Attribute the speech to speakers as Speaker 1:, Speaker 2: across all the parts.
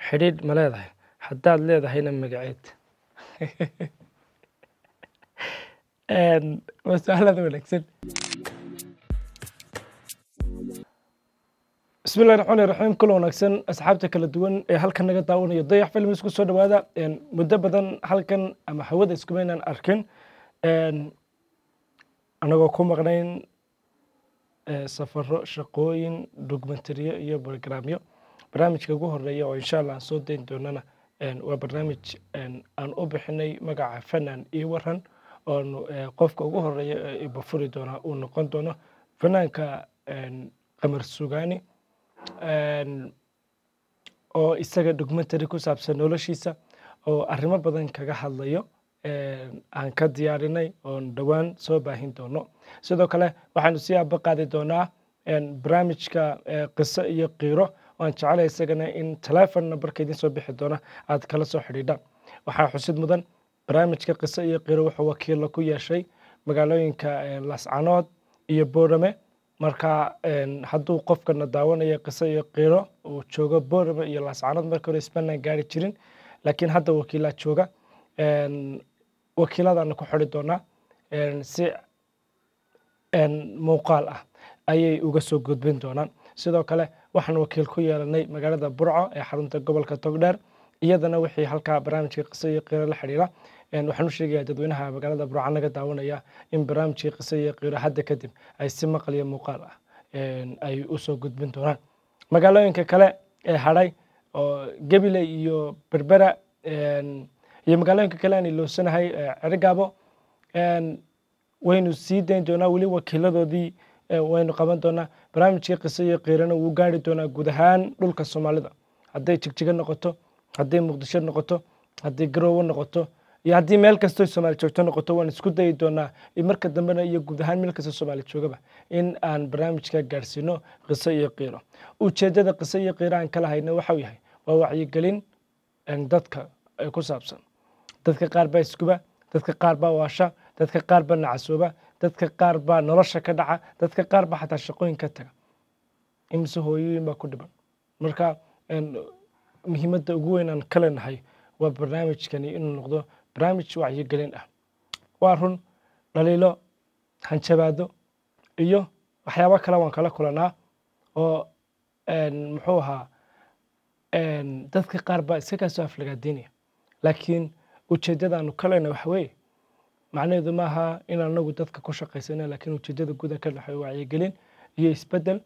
Speaker 1: xidhiidh ma leedahay haddaad leedahayna magaceed waa su-aalada wanaagsan bismi illahi raxmaani raxiim kula wanaagsan asxaabta kala duwan ee halkan naga daawanayo dayax film isku soo dhawaada muddo badan halkan ama hawada iskumaynaan arkin anagoo ku maqnayn safaro shaqooyin documentariyo iyo programyo barnaamijka ugu horeeya oo insha allah aan soo dayn doonana waa barnaamij aan u bixinay magaca fanaan iyo waran oonu qofka ugu horeeya ee ibafuri doonaa uu noqon doono fanaanka qamar sugaani oo isaga documentary ku saabsan noloshiisa oo arrimo badan kaga hadlayo aan ka diyaarinay oon dhowaan soo baahin doono sidoo kale waxaanu sii aba qaadi doonaa barnaamijka qiso iyo qiiro waan jecelahay isagana in telefon nambarka idin soo bixi doona aad kala soo xidhiidhaan waxaa xusid mudan barnaamijka qiso iyo qiiro wuxuu wakiilla ku yeeshay magaalooyinka lascanood iyo boorame marka hadduu qofkana daawanayo qiso iyo qiiro uu joogo boorame iyo lascanood markii hore isbanaan gaari jirin laakiin hadda wakiilaa jooga wakiiladaana ku xidhi doonaa si muuqaal ah ayay uga soo gudbin doonaan sidoo kale waxaan wakiil ku yeelanay magaalada burco ee xarunta gobolka togdheer iyadana wixii halkaa barnaamijka qiso iyo qiiro la xidhiira waxaan u sheegayaa dadweynaha magaalada burco naga daawanaya in barnaamijkii qiso iyo qiiro hadda kadib ay si maqal iyo muuqaal ah ay u soo gudbin doonaan magaalooyinka kale ee hadhay oo gebile iyo berbera iyo magaalooyinka kale aan iloosanahay cergaabo waynu sii dayn doonaa weli wakiiladoodii waynu qaban doonaa barnaamijkii qiso iyo qiirana wuu gaari doonaa guud ahaan dhulka soomaalida hadday jigjigo noqoto hadday muqdisho noqoto hadday garoowe noqoto iyo haddii meel kastoo soomaali joogto noqoto waan isku dayi doonaa marka dambena iyo guud ahaan meel kastoo soomaali joogaba in aan barnaamijka gaarsiino qiso iyo qiiro ujeeddada qiso iyo qiiro aan kala hayna waxau yahay waa wacyigelin dadka ku saabsan dadka qaar baa iskuba dadka qaar baa waasha dadka qaar baa nacasooba dadka qaar baa nolosha ka dhaca dadka qaar baa xataa shaqooyin ka taga imise hooyooyin baa ku dhiban marka muhiimadda ugu weyn aan ka leenahay waa barnaamijkani inuu noqdo barnaamij wacyigelin ah waa run dhaliilo hanjabaado iyo waxyaabo kale waan kala kulanaa oo muxuu ahaa dadka qaar baa iska kaa soo aflagaadiinaya laakiin ujeeddadaanu ka leenahay waxa weeye macnaheedu maaha in anagu dadka ku shaqaysana laakiin ujeeddada guda ka dhexeeyo wacyigelin iyo isbeddel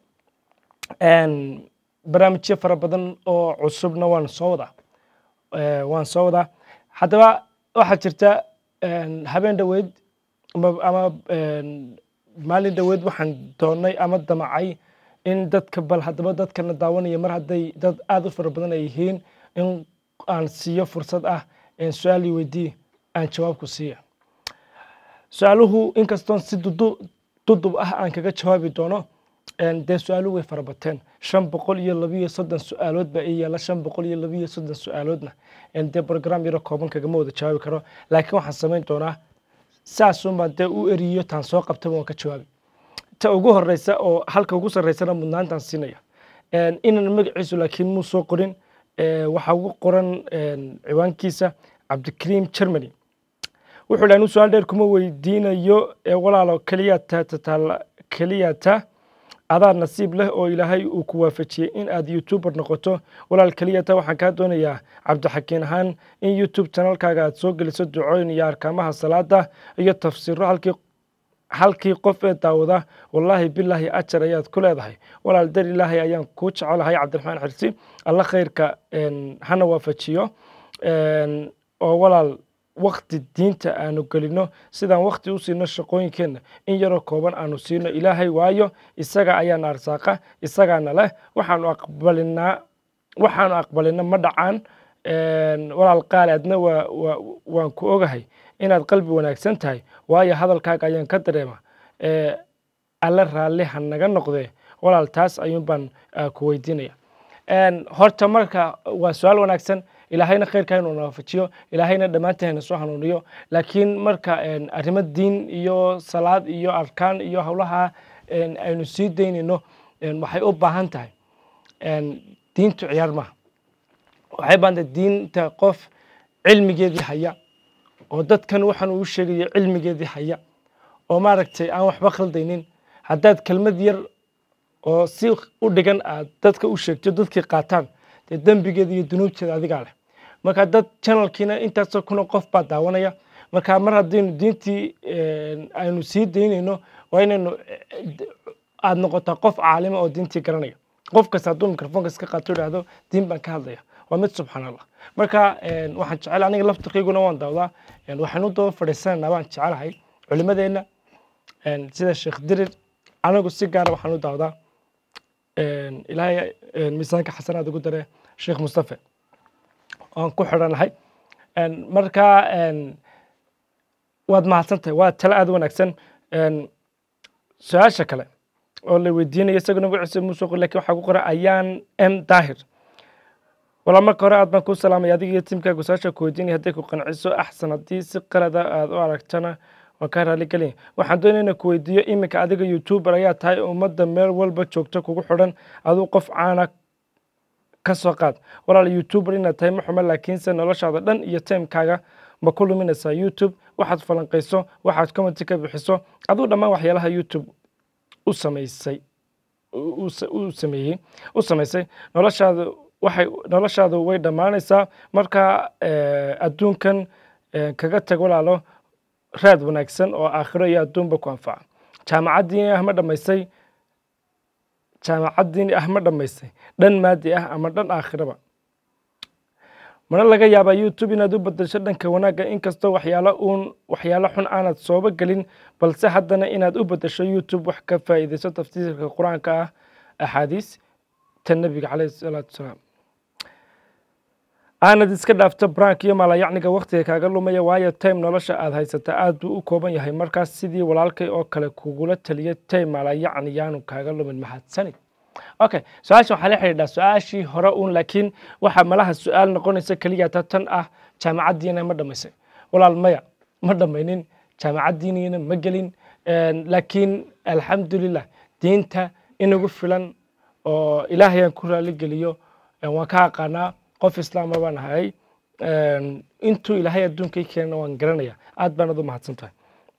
Speaker 1: barnaamijyo fara badan oo cusubna waan soo wadaa waan soo wadaa haddaba waxaa jirta habeen dhoweyd ama maalin dhoweyd waxaan doonay ama damacay in dadka bal haddaba dadkana daawanaya mar hadday dad aada u fara badan ay yihiin in aan siiyo fursad ah su-aal weydii aan jawaabku siiya su-aaluhu inkastoon si dudub ah aan kaga jawaabi doono dee su-aaluhu way farabateen shan boqol iyo labiyo soddon su-aalood baa ii yaala shan boqol iyo labiyo soddon su-aaloodna dee brogram yaro kooban kagama wada jawaabi karo laakiin waxaan samayn doonaa saasunbaan dee u eriyo taan soo qabtaba waan ka jawaabi ta ugu horeysa oo halka ugu sarreysana mudnaantaan siinaya inaan magaciisu laakiin muu soo qorin waxaa ugu qoran ciwaankiisa cabdikariim germany wuxuu dhaha inu su-aal dheer kuma weydiinayo walaalo keliyata tataal keliyata adaa nasiib leh oo ilaahay uu ku waafajiyey in aad youtuber noqoto walaal keliyata waxaan kaa doonayaa cabdixakiin ahaan in youtube chanalkaaga aad soo geliso ducooyin iyo arkaamaha salaada iyo tafsiiro halkii halkii qof ee daawada wallaahi bilaahi ajar ayaad ku leedahay walaal dar ilaahay ayaan kuu jecelahay cabdiraxmaan xirsi alla khayrka hana waafajiyo oo walaal wakti diinta aanu gelino sidaan wakti u siino shaqooyinkeenna in yaroo kooban aanu siino ilaahay waayo isaga ayaana arsaaqa isagaana leh waxaanu aqbalinaa waxaanu aqbalina ma dhacaan walaal qaali adna waan ku ogahay inaad qalbi wanaagsan tahay waayo hadalkaaga ayaan ka dareema alle raalli ha naga noqdee walaal taas ayuun baan ku weydiinaya horta marka waa su-aal wanaagsan ilaahayna khayrka inuu nawaafajiyo ilaahayna dhammaanteena soo hanuuniyo laakiin marka arrimo diin iyo salaad iyo arkaan iyo howlaha aynu sii daynayno waxay u baahan tahay diintu ciyaar maaha waxay baanta diinta qof cilmigeedii haya oo dadkan waxaan uu sheegayo cilmigeedii haya oo maaragtay aan waxba khaldaynin haddaad kelmad yar oo si u dhigan aad dadka u sheegto dadkii qaataan dee dembigeeda iyo dunuubteeda adigaa leh marka dad channelkiina intaasoo kuna qof baa daawanaya marka mar haddaynu diintii aynu sii daynayno waa inaynu aad noqotaa qof caalima oo diintii garanaya qof kasta hadduu microfonka iska qaato idhaahdo diin baan ka hadlaya waa mid subxaan allah marka waxaan jecel aniga laftirkayguna waan dawdaa waxaan u daba fadhiisanaynaa baan jecelahay culimadeenna sida sheekh dirir anigu si gaara waxaan u dawdaa ilaahay miisaanka xasanaad ugu dare sheekh mustafe aan ku xidhanahay marka waad mahadsantahay waa tale aada wanaagsan su-aasha kale oo la weydiinayo isaguna magaciisa muusoo qor lakin waxaa ku qoran ayaan m daahir walaa marka hore aad baan kuu salaamaya adiga iyo tiimkaagu su-aasha ku weydiinaya hadday ku qanciso axsan haddii si qalada aada u aragtana waan kaa raali gelaya waxaan doonaya inaan ku weydiiyo iminka adiga youtuber ayaa tahay ummadda meel walba joogto kugu xidhan aduu qof caana ka soo qaad walaal youtuber inaad tahay ma xumo laakiinse noloshaada dhan iyo timekaaga ma ku luminaysaa youtube waxaad falanqayso waxaad commenti ka bixiso aduu dhammaan waxyaalaha youtube u samaysay u sameeyey u samaysay noloshaada waxay noloshaadu way dhammaanaysaa marka adduunkan kaga tag walaalo raad wanaagsan oo aakhiro iyo adduunba ku anfaca jaamacaddiini ah ma dhammaysay jaamacaddiini ah ma dhammaysay dhan maadi ah ama dhan aakhiraba mana laga yaabaa youtube inaad u bedesho dhanka wanaagga inkastoo waxyaalo uun waxyaalo xun aanad sooba gelin balse haddana inaad u bedesho youtube wax ka faa'iidayso tafsiirka qur-aanka ah axaadiis ta nebiga caleyhi salaatu wasalaam aanad iska dhaafto brank iyo maalayacniga wakhtiga kaaga lumaya waayo time nolosha aad haysata aad buu u kooban yahay markaas sidii walaalkay oo kale kugula taliya time maalayacni yaanu kaaga lumin mahadsanid okay su-aasha waxaa la xidhiidhaa su-aashii hore uun laakiin waxa malaha su-aal noqonaysa keliya ta tan ah jaamacaddiina ma dhammaysay walaal maya ma dhammaynin jaamacaddiiniina ma gelin laakiin alxamdulilah diinta inagu filan oo ilaahay aan ku raali geliyo waan ka aqaanaa qof islaama baan ahay intuu ilaahay adduunkay keenana waan garanaya aad baanad u mahadsan tahay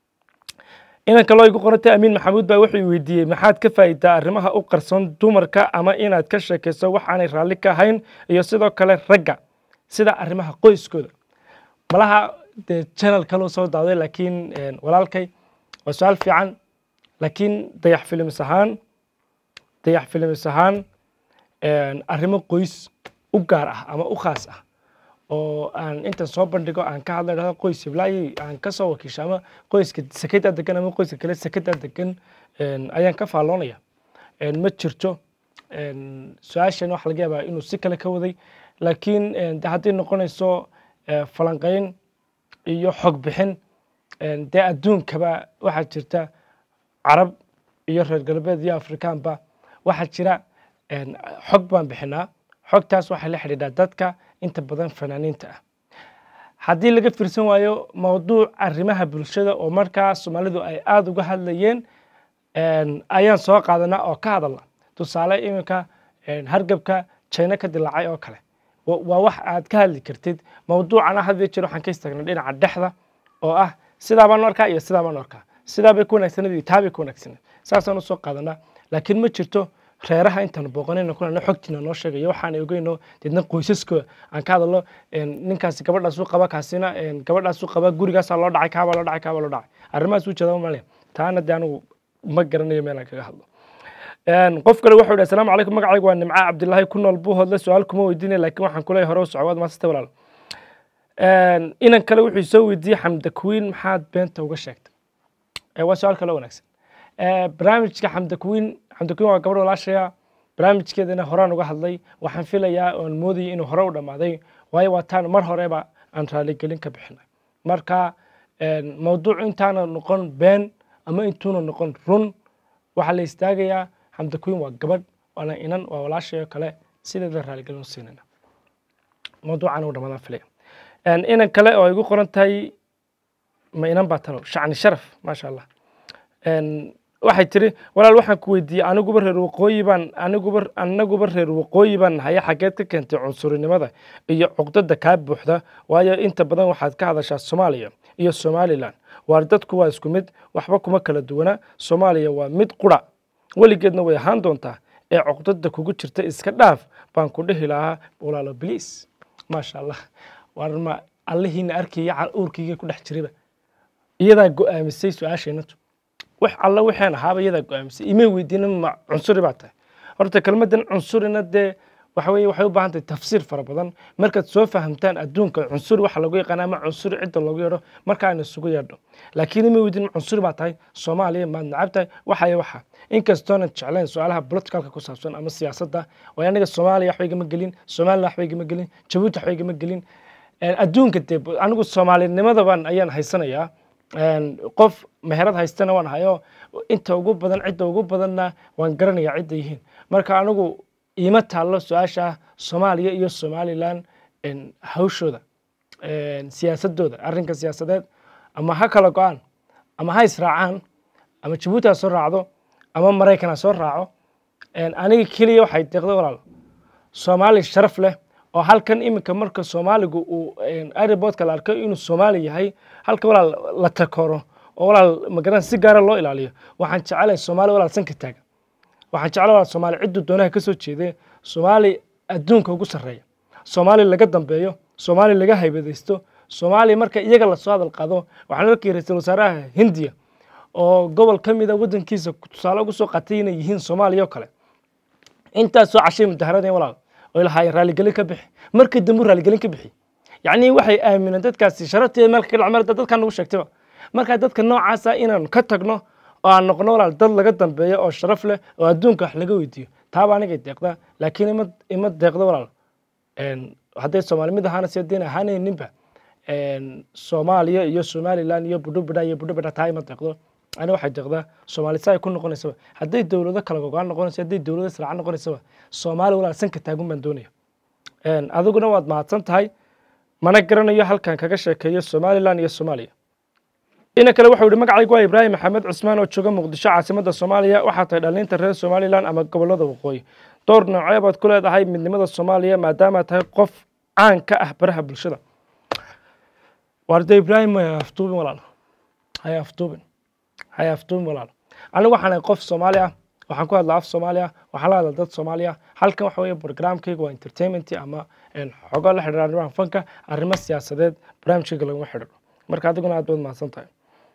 Speaker 1: inan kaloo igu qorantay amiin maxamuud baa wuxuu weydiiyey maxaad ka faa'iidaa arrimaha u qarsoon dumarka ama inaad ka sheekayso waxaanay raalli ka ahayn iyo sidoo kale ragga sida arrimaha qoyskooda malaha dee channel kaloo soo daaday laakiin walaalkay waa su-aal fiican laakiin dayax filimis ahaan dayax filimis ahaan arrimo qoys u gaar ah ama u khaas ah oo aan intan soo bandhigo aan ka hadla dhahdo qoys hiblaayi aan ka soo wakiisho ama qoyska sekedaa degan ama qoyska kale sekedaa degan ayaan ka faalloonaya ma jirto su-aashan waxa laga yaabaa inuu si kale ka waday laakiin de hadday noqonayso falanqayn iyo xog bixin dee adduunkaba waxaa jirta carab iyo reer galbeed iyo afrikaanba waxaa jira xog baan bixinaa xogtaas waxay la xidhiidhaa dadka inta badan fanaaniinta ah haddii laga fiirsan waayo mawduuc arrimaha bulshada oo markaa soomaalidu ay aada uga hadlayeen ayaan soo qaadanaa oo ka hadalna tusaale iminka hargabka jina ka dilaacay oo kale waa wax aad ka hadli kartid mawduucana hadiyo jeer waxaan ka istaagnay dhinaca dhexda oo ah sidaa baan u arkaa iyo sidaa baan u arkaa sidaa bay ku wanaagsanad iyo taa bay ku wanaagsanad saasaan usoo qaadanaa laakiin ma jirto reeraha intaan booqanayno kuna xogtiina noo sheegayo waxaan ogeyno deedna qoysaskooda aan ka hadalno ninkaasi gabadhaasuu qaba kaasina gabadhaasuu qaba gurigaasaa loo dhacay kaabaa loo dhacay kaabaa loo dhacay arrimahaas u jeeda malaya taana de anigu ma garanayo meelaan kaga hadlo qof kale wuxuu yidhi asalaamu calaykum magacaygu waa nimca cabdilaahi ku nool buu hodle su-aal kuma weydiinaya laakiin waxaan kuleeyahay hore u socwaad maasiste walaal inan kale wuxuu soo weydiiyey xamda kuwiin maxaad beenta uga sheegtay waa su-aal kale wanaagsan barnaamijka xamda kuwiin xamda kuwiin waa gabadh walaashaya barnaamijkeedana horaan uga hadlay waxaan filayaa oon moodayay inuu hore u dhammaaday waayo waa taan mar horeba aan raaligelin ka bixinay marka mawduuc intaana noqon been ama intuuna noqon run waxaa la istaagayaa xamda kuwiin waa gabadh waana inan waa walaashayo kale sideeda raaligelin u siinayna mawduucana u dhammaadaan filaya inan kale oo igu qoran tahay ma inan baa tano shacni sharaf maasha allah waxay tiri walaal waxaan ku weydiiyey aniguba reer waqooyi baan aniguba anaguba reer waqooyi baan nahay xageed ka keentay cunsurinimada iyo cuqdada kaa buuxda waayo inta badan waxaad ka hadashaa soomaaliya iyo somalilan waar dadku waa isku mid waxba kuma kala duwana soomaaliya waa mid qura weligeedna way ahaan doontaa ee cuqdada kugu jirta iska dhaaf baan ku dhihi lahaa walaalo bliis maasha allah waar ma allihiina arkaya uurkayga ku dhex jiraba iyadaa go-aamisay su-aasheenatu wax alla waxaan ahaaba iyadaa go-aamisay imay weydiina ma cunsuri baa tahay horta kelmaddan cunsurina dee waxa weye waxay u baahan tahay tafsiir fara badan markaad soo fahamtaan adduunka cunsuri waxa lagu yaqaana ama cunsuri cidda loogu yeedho marka aynu isugu yeedho laakiin imay weydiin cunsuri baa tahay soomaaliya maad nacab tahay waxaya waxa inkastoonan jeclayn su-aalaha politicalka ku saabsan ama siyaasadda waayo aniga soomaaliya waxba igama gelin somaliland waxba igama gelin jabuuti waxba igama gelin adduunka dee anigu soomaalinimadaban ayaan haysanayaa qof meherad haystana waan hayo inta ugu badan cidda ugu badanna waan garanayaa cidda yihiin marka anigu iima taallo su-aasha soomaaliya iyo somalilan hawshooda siyaasadooda arrinka siyaasadeed ama ha kala go-aan ama ha israacaan ama jabuuti ha soo raacdo ama maraykan ha soo raaco aniga keliya waxay deeqda walaal soomaali sharaf leh oo halkan iminka marka soomaaligu uu airboodka la arko inuu soomaali yahay halka walaal la takoro oo walaal magaran si gaara loo ilaaliyo waxaan jecelahay soomaali walaal sanka taaga waxaan jeclay walaal soomaali cidduu doonaha ka soo jeedee soomaali adduunka ugu sarreeya soomaali laga dambeeyo soomaali laga haybadaysto soomaaliya marka iyaga lasoo hadal qaado waxaan arkay ra-iisul wasaaraha hindiya oo gobol ka mida waddankiisa tusaale ugu soo qatay inay yihiin soomaaliya oo kale intaasoo cashay mudaharadeen walaal oy lahaayeen raaligelin ka bixi markii dambu raaligelin ka bixi yacni waxay aamineen dadkaasi sharafteeda meel ka dhacmar dadkan nagu sheegtayba marka dadka noocaasa inaan ka tagno oo aan noqono walaal dad laga dambeeyo oo sharaf leh oo adduunka wax laga weydiiyo taaba anigay deeqdaa laakiin ima ima deeqdo walaal hadday soomaali mid ahaana si haddayn ahaanayninba soomaaliya iyo somaliland iyo budhubidha iyo budhubidha taa ima deeqdo ani waxay deeqdaa soomaali saa ay ku noqonaysaba hadday dowlado kala gogaan noqonayso hadday dowlado israacan noqonaysaba soomaali walaal sanka taagun baan doonaya adiguna waad mahadsan tahay mana garanayo halkan kaga sheekeeyo somaliland iyo soomaaliya ina kale wuxuu yihi magacaygu waa ibraahim maxamed cusmaan oo jooga muqdisho caasimadda soomaaliya waxaa tahay dhalinta reer somalilan ama gobolada waqooyi dhowr noocee baad ku leedahay midnimada soomaaliya maadaama tahay qof caan ka ah baraha bulshada waarde ibraahim haya aftuubin walaal haya aftuubin haya aftuubin walaal anigu waxaan ahay qof soomaali ah waxaan ku hadlaa af soomaali ah waxaan la hadlaa dad soomaali ah halkan waxa weeye programkayga waa entertainment ama xogo la xidhiira arrimaha fanka arrimo siyaasadeed barnaamijkayga laguma xidhiiro marka adiguna aad baad mahadsan tahay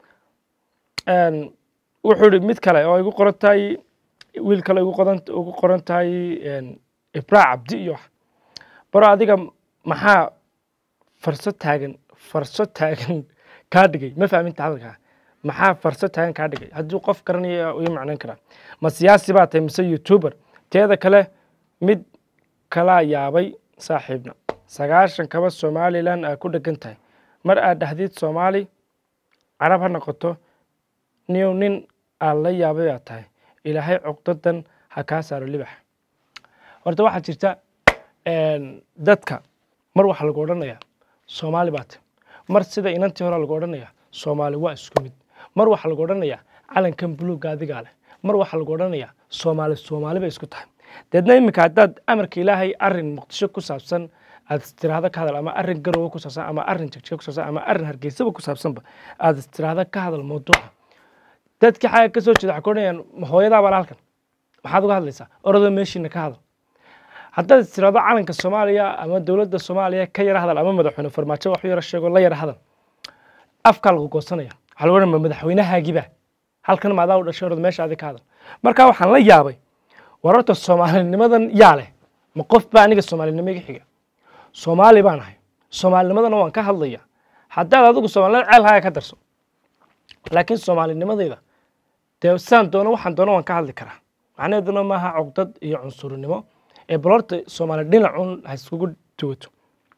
Speaker 1: wuxuu ihi mid kale oo igu qoran tahay wiil kale igu qoran ugu qoran tahay ibraa cabdi iyo wax baro adiga maxaa farso taagan farso taagan kaa dhigay ma fahminta hadalkaa maxaa farso taagan kaa dhigay hadduu qof garanaya ii macnayn karaa ma siyaasi baa tahay mise youtuber teeda kale mid kalaa yaabay saaxiibna sagaashan kaba somalilan aa ku dhegan tahay mar aad dhahdid soomaali carab ha noqoto niyow nin aad la yaabay aad tahay ilaahay cuqdadan ha kaa saaro libax horta waxaa jirta dadka mar waxaa lagu odhanayaa soomaali baa tahy mar sida inantii hore lagu odhanayaa soomaali waa isku mid mar waxaa lagu odhanayaa calankan buluugga adigaa leh mar waxaa lagu odhanayaa soomaali soomaali bay isku tahay deedna iminka haddaad amarka ilaahay arin muqdisho ku saabsan aad istiraahdo ka hadal ama arin garowe ku saabsan ama arin jagjiga ku saabsan ama arin hargeysaba ku saabsanba aad istiraahdo ka hadal mawduuca dadkii xagga ka soo jeeda waxay ku odhanayaan hooyadaa baa halkan maxaad uga hadlaysaa orodoo meeshiina ka hadal haddaad istiraahdo calanka soomaaliya ama dowladda soomaaliya ka yara hadal ama madaxweyne farmaajo wax u yara sheego la yara hadal afkaa lagu goosanaya waxaa lagu odhanaya madaxweynahaagiba halkan maadaa u dhashay orod meeshaadi ka hadal marka waxaan la yaabay wararta soomaalinimadan yaa leh ma qof baa aniga soomaalinimo iga xiga soomaali baan ahay soomaalinimadana waan ka hadlaya haddaad adigu soomaalinimada ceel haya ka darso laakiin soomaalinimadayda dee saan doono waxaan doono waan ka hadli karaa macnaheeduna maaha cugdad iyo cunsurinimo ee bal horta soomaali dhinacun ha iskugu duwato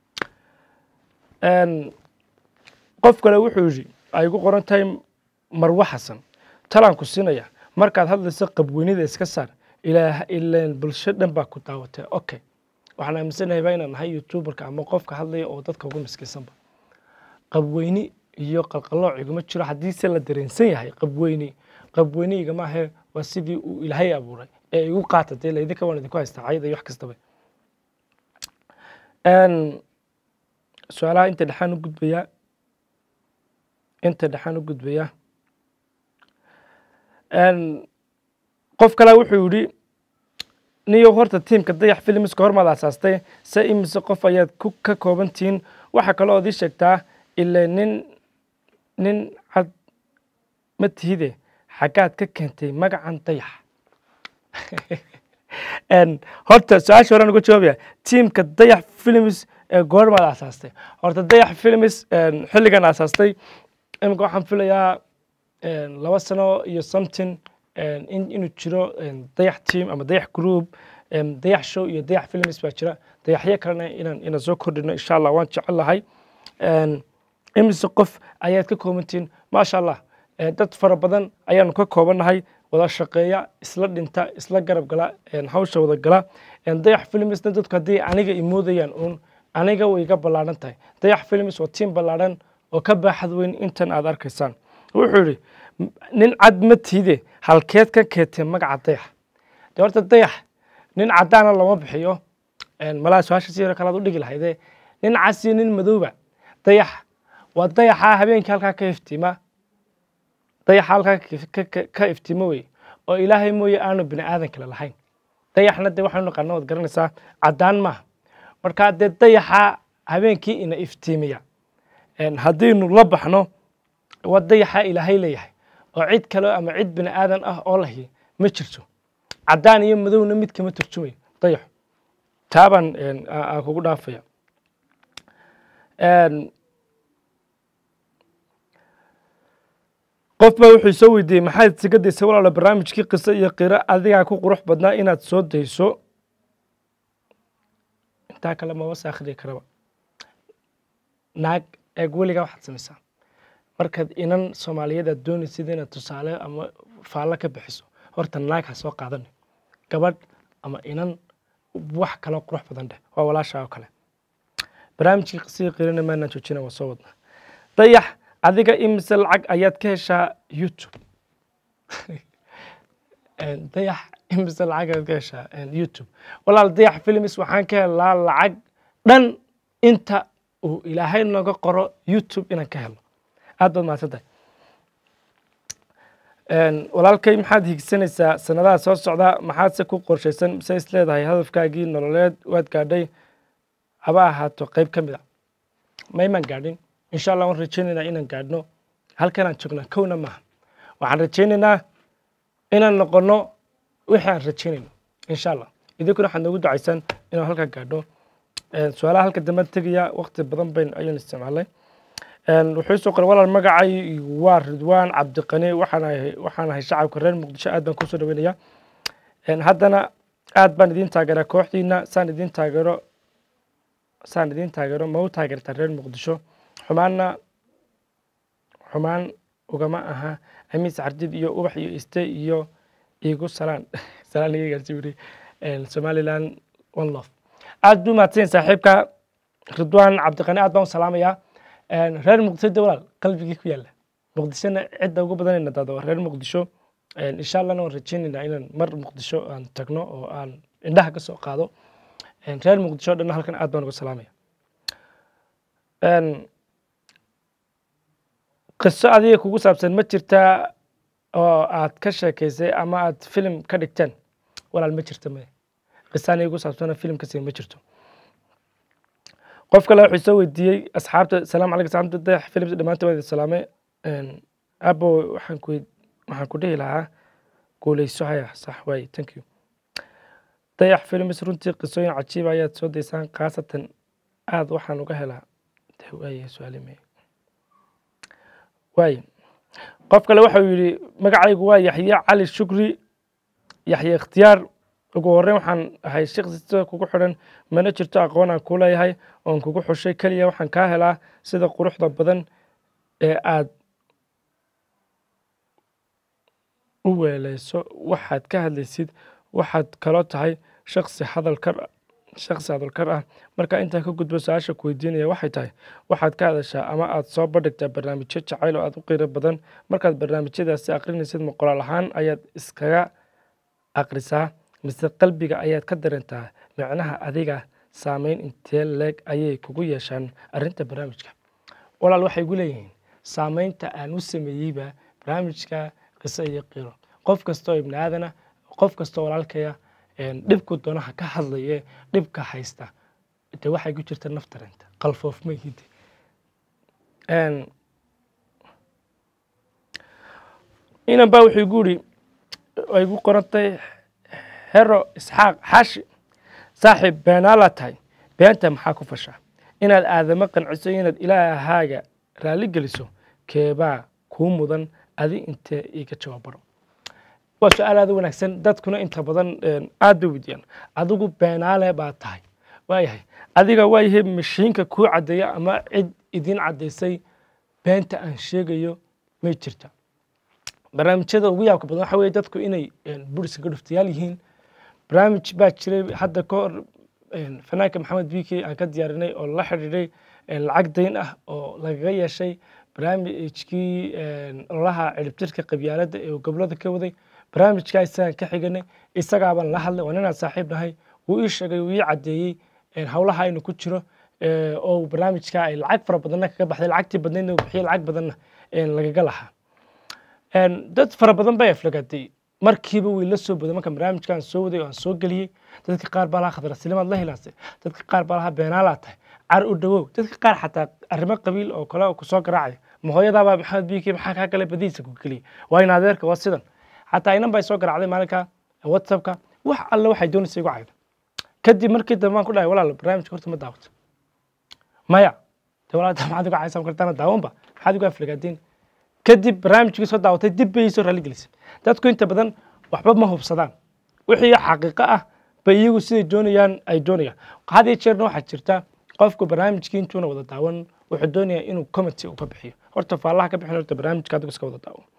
Speaker 1: qof kale wuxuu yidhi ay igu qoran tahay marwo xasan talaan ku siinaya markaad hadlayso qabweynida iska saar ilaa ilaan bulsho dhan baa ku daawatay okay waxaan aaminsanahay baa inaan nahay youtuberka ama qofka hadlaya oo dadka ugu miskiinsanba qabweyni iyo qalqalooc iguma jiro haddiise la dareensan yahay qabweyni qabweyniga maahe waa sidii uu ilaahay abuuray ee igu qaata dee laydinka waan idinku haystaa cayada iyo wax kastaba Een, su-aalaha inta dhexaan u gudbayaa inta dhexaan u gudbayaa Een, qof kale wuxuu yidhi niyo horta tiimka dayax filmska hormaad aasaastay se imise qof ayaad ku ka kooban tihiin waxaa kaloo ad ii sheegtaa ile nin nin cad ma tihide xaggaad ka keentay magacan dayax Een, horta su-aasha horaan uga jawaabaya tiimka dayax films ee goormaad aasaastay horta dayax films een, xilligan aasaastay imika waxaan filayaa een, laba sano iyo something een, in inuu jiro een, dayax team ama dayax group een, dayax show iyo dayax films baa jira dayaxyo kalena inaan inaan soo kordhino insha allah waan jecel lahay Een, imise qof ayaad ka koobantihiin maasha allah ee, dad fara badan ayaanu ka koobannahay wada shaqeeya isla dhinta isla garab gala een, hawsha wada gala Een, dayax filmsna dadku haddii aniga imoodayaan uun aniga way iga ballaaran tahay dayax films waa tiim ballaaran oo ka baaxad weyn intan aad arkaysaan wuxuu yidhi "M- nin cad ma tiide halkeed ka keentee magaca dayax de horta dayax nin caddaana lama bixiyo Een, malaha su-aasha si yaro kalaad u dhigi lahaydee nin cas iyo nin madowba dayax waa dayaxa habeenkii halkaa ka iftiima dayaxa halkaa ka- ka- ka- ka iftiimo wey oo ilaahay mooye aanu bini aadan kale lahayn dayaxna dee waxaanu naqaana waad garanaysaa caddaan maaha marka dee dayaxa habeenkii ina iftiimiya Een, haddiinu la baxno waa dayaxa ilaahay leeyahay oo cid kale ama cid bini aadan ah oo lahi ma jirto caddaan iyo madowna mid kama turjumayo dayaxu taabaan een, aa- aan kugu dhaafaya Een, qof baa wuxuu soo weydiiyey maxaad isaga daysay walaalo barnaamijkii qiso iyo qiro adigaa ku qurux badnaa inaad soo dayso intaa kale ma wasa akhriya karaba naag eeg weligaa waxaad samaysaa markaad inan soomaaliyeed aad doonaysid inaad tusaale ama faallo ka bixiso horta naag ha soo qaadan gabadh ama inan wax kaloo qurux badan dheh waa walaashaa oo kale barnaamijkii qisihii qirina maanaan joojina waa soo wadnaa dayax adiga imise lacag ayaad ka heshaa youtube Een, dayax imise lacag ayaad ka heshaa een, youtube walaal dayax films waxaan ka helaa lacag dhan inta uu ilaahay nooga qoro youtube inaan ka helo aad baad mahadsantahay Een, walaalkay maxaad higsanaysaa sanadaha soo socda maxaadse ku qorshaysan mise is leedahay hadafkaagii nololeed waad gaadhay haba ahaato qayb ka mid a maymaan gaadhin insha allah waan rajaynaynaa inaan gaadhno halkanaan joognaa kowna maaha waxaan rajaynaynaa inaan noqono wixii aan rajaynayno insha allah idinkuna waxaad noogu ducaysaan inaan halkaa gaadhno Een, su-aalaha halka dambe tegaya waqti badan bayn ayaan isticmaalay Een, wuxuu soo qoray walaal magacay waa ridwaan cabdiqani waxaan ahay waxaan ahay shacabka reer muqdisho aad baan kusoo dhaweynaya Een, haddana aad baan idin taageeraa kooxdiina saan idin taageero saan idin taageero ma u taageertaa reer muqdisho xumaanna xumaan ugama aha amiis cardid iyo ubax iyo iste iyo igu salaan salaan iga gaarsi wiri somaliland one love aad buu mahadsan yahay saaxiibka ridwaan cabdiqani aad baan u salaamayaa Een, reer muqdisho de walaal qalbigii ku yaala muqdishona cidda ugu badanayna dada waa reer muqdisho Een, insha allahna waan rajaynaynaa inaan mar muqdisho aan tagno oo aan indhaha ka soo qaado Een, reer muqdisho dhan halkan aad baan uga salaamaya Een, qiso adiga kugu saabsan ma jirtaa oo aad ka sheekaysay ama aad filim ka dhigteen walaal ma jirto maya qiso aniga kugu saabsana filim kasi ma jirto qof kale wuxuu soo weydiiyey asxaabta salaam calaykum asxaabta dayax films dhammaantood waa idin salaamay Een, abo waxaan ku waxaan ku dhihi lahaa guuleyso haya sax waaye thank you dayax films runtii qisooyin cajiiba ayaad soo daysaan khaasatan aad waxaan uga helaa de waaye su-aali maya waaye qof kale waxau yidhi magacaygu waa yaxye cali shukri yaxye ikhtiyaar ugu horreyn waxaan ahay shakhsista kugu xidhan mana jirto aqoon aan ku leeyahay oon kugu xushay keliya waxaan kaa helaa sida quruxda badan ee aad u weeleyso waxaad ka hadlaysid waxaad kaloo tahay shakhsi hadal kar shaksi hadalkar ah marka intaan ka gudbo su-aasha ku weydiinaya waxay tahay waxaad ka hadashaa ama aad soo bandhigtaa barnaamijyo jacayl oo aad u qiiro badan markaad barnaamijyadaasi aqrinaysid ma qoraal ahaan ayaad iskaga aqrisaa mise qalbiga ayaad ka dareentaa micnaha adiga saameyn intee leeg ayay kugu yeeshaan arrinta barnaamijka walaal waxay gu leeyihiin saameynta aan u sameeyeyba barnaamijka qiso iyo qiiro qof kastoo ibni aadana qof kastoo walaalkaya dhibku doonaha ka hadlaye dhibka haysta de waxay ku jirta naftareenta qalfoof ma hidi inan baa wuxuu igu yidhi ay gu qorantay hero isxaaq xaashi saaxiib beenaala tahay beenta maxaa ku fashaa inaad aadamo qanciso inaad ilaahaaga raalli geliso keebaa kuu mudan adi intee iga jawaab baro waa su-aal aad u wanaagsan dadkuna inta badan aad bay weydiiyaan adigu beenaale baa tahay waayahay adiga waayahay mashiinka kuu caddeeya ama cid idiin caddaysay beenta aan sheegayo may jirta barnaamijyada ugu yaabka badan waxa weye dadku inay buriska ka dhuftayaal yihiin barnaamij baa jiray hadda ka hor fanaanka maxamed bike aan ka diyaarinay oo la xidhiidhay lacag dayn ah oo lagaga yeeshay barnaamijkii ololaha ciribtirka qabyaaladda ee uu gobolada ka waday barnaamijkaa isagaan ka xiganay isagaabaan la hadlay waa ninaan saaxiib nahay wuu ii sheegay wuu ii caddeeyey howlaha aynu ku jiro oo barnaamijkaa ay lacag fara badanna kaga baxday lacagtii badnaydna uu bixiyey lacag badanna lagaga lahaa dad fara badan bay aflagaatay markiiba way la soo boday marka barnaamijkaan soo waday oo aan soo geliyey dadka qaar baa lahaa khadrasilimaad la hilaasay dadka qaar baa lahaa beenaalaa tahay car u dhawow dadka qaar xataa arrimo qabiil oo kale kusoo garaacaya ma hooyadaabaa maxamed biiki maxaa kaa kale badiisa ku geliyay waa in adeerka waa sidan xataa inan bay soo garaacday maalinka whatsappka wax alle waxay doonaysa igu cayda kadib markii dambe aan ku dhahay walaal barnaamijka horta ma daawato maya de walaal maxaad igu caysan kartaana daawanba maxaad igu aflagaadeen kadib barnaamijkii soo daawatay dib bay soo raalli gelisay dadku inta badan waxba ma hubsadaan wixii xaqiiqo ah bay iyagu siday doonayaan ay doonayaan had iyo jeerna waxaa jirta qofku barnaamijkii intuuna wada daawan wuxuu doonayaa inuu comity uu ka bixiyo horta faallaha ka bixin horta barnaamijka adigu iska wada daawan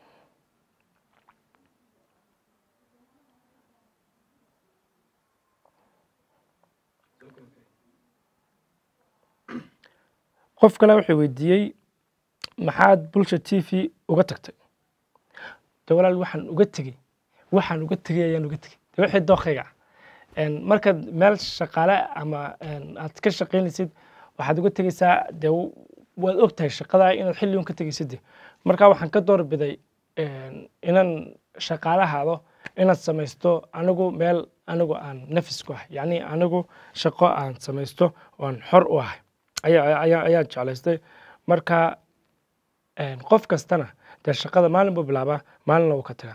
Speaker 1: qof kale wuxuu weydiiyey maxaad bulsha t v uga tagtay de walaal waxaan uga tegey waxaan uga tegey ayaan uga tegey de wixii dookayga ah markaad meel shaqaale ama aad ka shaqaynaysid waxaad uga tegeysaa de waad og tahay shaqada inaad xilligun ka tegeysid de marka waxaan ka doorbiday inaan shaqaalahaado inaad samaysto anigu meel anigu aan nafis ku ahay yacni anigu shaqo aan samaysto oo aan xor u ahay ayaan jeclaystay marka qof kastana dee shaqada maalin buu bilaabaa maalinna wuu ka tagaa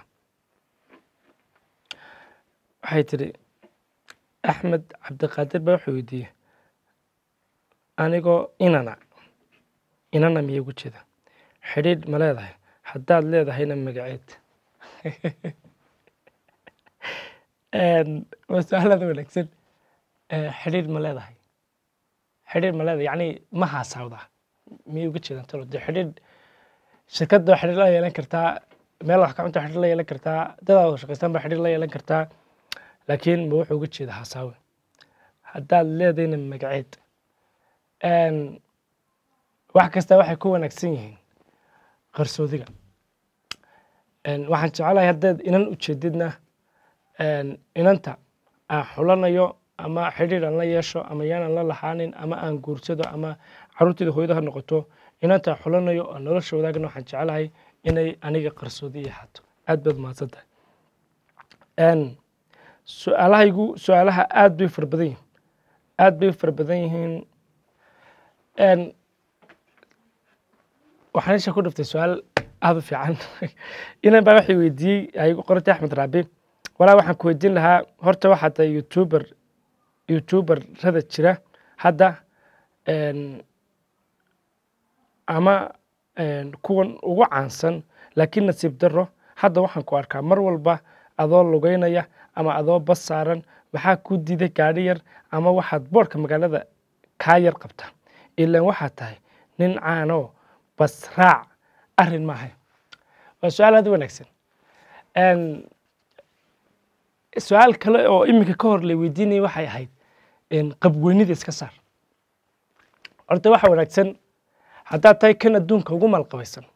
Speaker 1: waxay tidhi axmed cabdiqaadir baa wuxuu weydiiyey anigoo inana inana miya ugu jeeda xidhiidh ma leedahay haddaad leedahayna magaceed waa su-aalada wanaagsan xidhiidh ma leedahay xidhiidh ma leedahay yacni ma haasaawdaa miyay uga jeedaan talo dee xidhiidh shirkadda waa xidhiidh la yeelan kartaa meel wax ka cunta xidhiidh la yeelan kartaa dadaad wada shaqaystaan baa xidhiidh la yeelan kartaa laakiin ma wuxuu uga jeeda hasaawe haddaad leedayna magaceed wax kasta waxay ku wanaagsan yihiin qarsoodiga waxaan jecelahay haddaad inan ujeedidna inanta aan xulanayo ama xidhiidh aan la yeesho ama yaanan la laxaanin ama aan guursado ama caruurteeda hooyada ha noqoto inanta aan xulanayo oo nolosha wadaagna waxaan jecelahay inay aniga qarsoodi ii ahaato aad baad mahadsan tahay su-aalahaygu su-aalaha aad bay fara badan yihiin aad bay fara badan yihiin waxaan isha ku dhiftay su-aal aada u fiican inan baa waxay weydiiyey aygu qorantay axmed raabi walaa waxaan ku weydiin lahaa horta waxaa tahay youtuber youtuberrada jira hadda ama kuwan ugu caansan laakiin nasiib daro hadda waxaan ku arkaa mar walba adoo lugeynaya ama adoo bas saaran maxaa ku diiday gaadhi yar ama waxaad boorka magaalada kaa yar qabta ilaan waxaad tahay nin caanoo bas raac arrin maahay waa su-aal aad u wanaagsan su-aal kale oo iminka ka hor la weydiinayay waxay ahayd qabweynida iska saar horta waxa wanaagsan haddaad tahay kan adduunka ugu maalqabaysan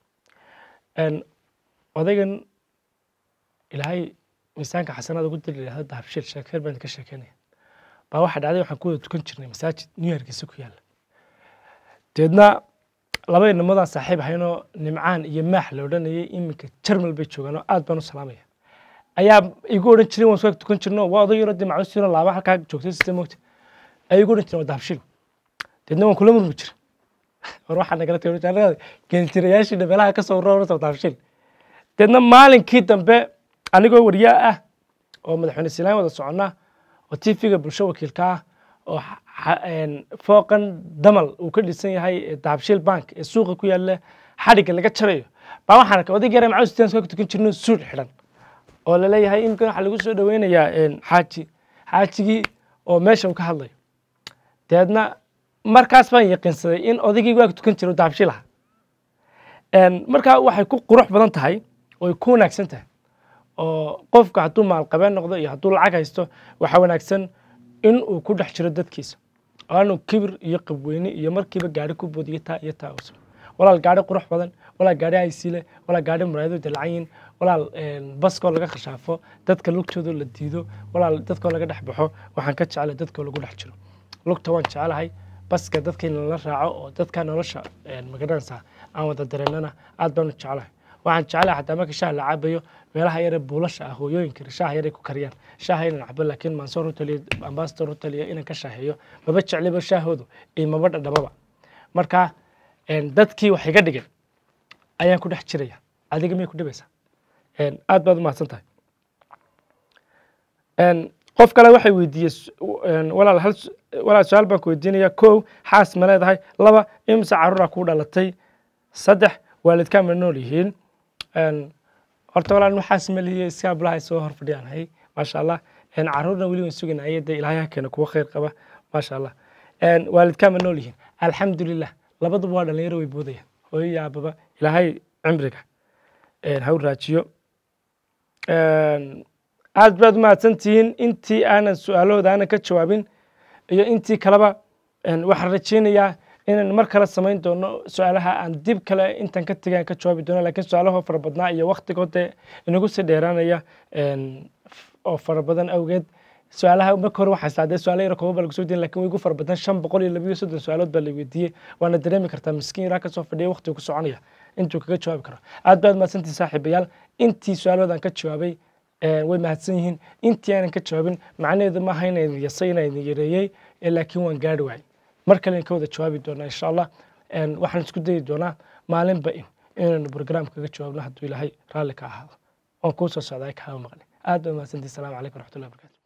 Speaker 1: odaygan ilaahay miisaanka xasanaad ugu diri yidhahda dahabshiil sheekeer baan ka sheekeynaya baa waxaa dhacday waxaan ku wada tukan jirnay masaajid new yorkiisa ku yaalla deedna laba inamadaan saaxiib ahaynoo nimcaan iyo maax la odhanayay iminka jarmal bay joogaan oo aad baan u salaamaya ayaa igu odhan jiray waan soo tukan jirno waa oday yaro dee macluusiino laaba halkaa joogtay sida moogta ayay igu odhan jireen waa dahabshiil deedna waan kula murmi jira war waxaa nagala tagay geeltirayaashii dhabeelaha ka soo rorta dahabshiil deedna maalinkii dambe anigoo wariyaa ah oo madaxweyne siilaan wada soconnaa oo tv-ga bulsho wakiilka ah oo fooqan damal uu ka dhisan yahay dahabshiil bank ee suuqa ku yaalla xadhigga laga jarayo baa waxaan arkay oday yare macawis tiyan soo tukan jirno suud xidhan oo laleeyahay imika waxaa lagu soo dhaweynayaa xaaji xaajigii oo meesha uu ka hadlayo deedna markaas baan yaqiinsaday in odaygii waag tukan jiro dahabshiil aha markaa waxay ku qurux badan tahay oy ku wanaagsan tahay oo qofka hadduu maalqabeen noqdo iyo hadduu lacag haysto waxaa wanaagsan in uu ku dhex jiro dadkiisa aanu kibir iyo qabweyne iyo markiiba gaari ku boodiyo taa iyo taa uusan walaal gaari qurux badan walaal gaari aysiile walaal gaari muraayado dalacanyin walaal baskoo laga khashaafo dadka lugtooda la diido walaal dadkoo laga dhex baxo waxaan ka jeclay dadkoo lagu dhex jiro lugta waan jecelahay baska dadka in lala raaco oo dadka nolosha magaranaysaa aan wada dareennana aad baan u jeclahay waxaan jeclahay xataa marka shaah la cabayo meelaha yare buulasha ah hooyooyinka shaah yaray ku kariyaan shaaha inaan cabo laakiin mansoor hoteliyo ambassador hoteliyo inaan ka shaaheeyo maba jecliba shaahoodu iyo maba dhadhamaba marka dadkii wax iga dhigay ayaan ku dhex jiraya adiga miyay ku dhibaysaa aad baad u mahadsan tahay qof kale waxay weydiiyey walaal hal walaal su-aal baan ku weydiinaya kow xaas ma leedahay laba imse caruura kuu dhalatay saddex waalidkaa ma nool yihiin horta walaal nu xaas ma lihiye iska ablahay soo hor fadhiyaanahay maasha allah caruurna weli waan suganayay dee ilaahay ha keena kuwa khayr qaba maasha allah waalidkaa ma nool yihiin alxamdulilah labaduba waa dhalinyaro way boodayaan hooyo iyo aababa ilaahay cimriga ha u raajiyo aad baad umahadsantihiin intii aanan su-aalahooda aanan ka jawaabin iyo intii kaleba waxaan rajeynayaa inaan mar kale samayn doono su-aalaha aan dib kale intaan ka tegay aan ka jawaabi doono lakiin su-aalahoo fara badnaa iyo waktigoode inagu sii dheeraanaya oo fara badan awgeed su-aalaha marka hore waxaa islaadee su-aala yaro kooba baa lagu soo diin lakin way igu fara badan shan boqol iyo labiyo soddon su-aalood baa la weydiiyey waana dareemi kartaa miskiin yaraa kasoo fadhiya waqtigu ku soconaya intuu kaga jawaabi karo aad baad mahadsantihin saaxiibayaal intii su-aalood aan ka jawaabay way mahadsan yihiin intii aanan ka jawaabin macnaheedu maaha inaan yasay inaan yareeyey laakiin waan gaari waayey mar kale ka wada jawaabi doonaa insha allah waxaan isku dayi doonaa maalinba in inaynu brogram kaga jawaabno hadduu ilaahay raalli ka ahaado oon kuu soo socdaa kaama maqli aad baa mahadsantihin salamu calaykum waraxmatullahi barakaatu